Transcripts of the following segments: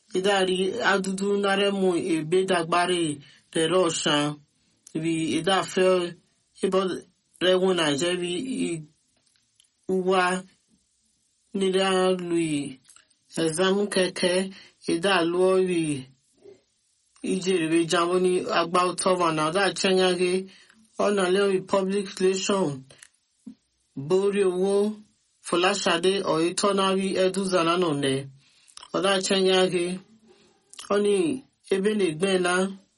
idari adudu naremu ebe dagbare rere ọshan bi idafe ibo rewu naije bi uwa nira lui exam keke idaluo bi ijeribe jambo ni agba utọba na ọdá chenyage ọ̀nà lẹ́yìn public relation borí owó fọláṣadé ọ̀yẹ́tọ́nárí ẹ̀dúzànà nọ̀nẹ́ ọ̀dà chenyage ọ̀nì ebe na-egbena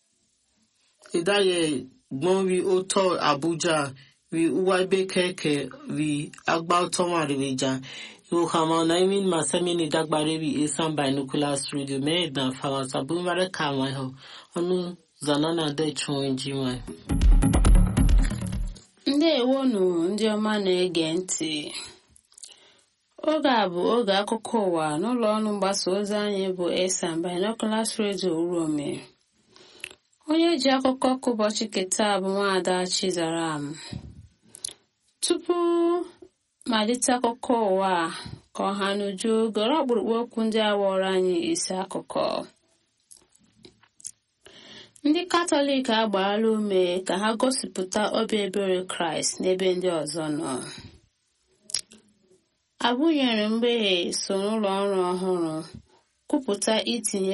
ìdáyẹ gbọ́n rí ó tọ́ àbújá rí uwa ebe kẹ̀kẹ́ rí agbá tọ́mà rí jà ìwòkàmọ́ ọ̀nà imin masemi ni dagbare rí esan binoculars radio mẹ́ẹ̀dá fàwọ̀tà búmọ̀rẹ́ kàwọn ẹ̀họ́ ọ̀nù zanana dẹ̀ chùn ẹ̀jì wọn. ndewonu ndị ọma na-ege ntị oge a bụ oge akụkọ ụwa n'ụlọ ọrụ mgbasa ozi anyị bụ esan binoculars radio urome onye ji akụkọ ka ụbọchị keta bụ nwaada chizaram tupu malite akụkọ ụwa ka ọha n'uju gọrọ ọkpụrụkpụ okwu ndị awọrọ anyị isi akụkọ ndị katọlik agbaala ume ka ha gosipụta obi ebere kraịst n'ebe ndị ọzọ nọ abụnyere mgbeghe so n'ụlọ ọrụ ọhụrụ kwupụta itinye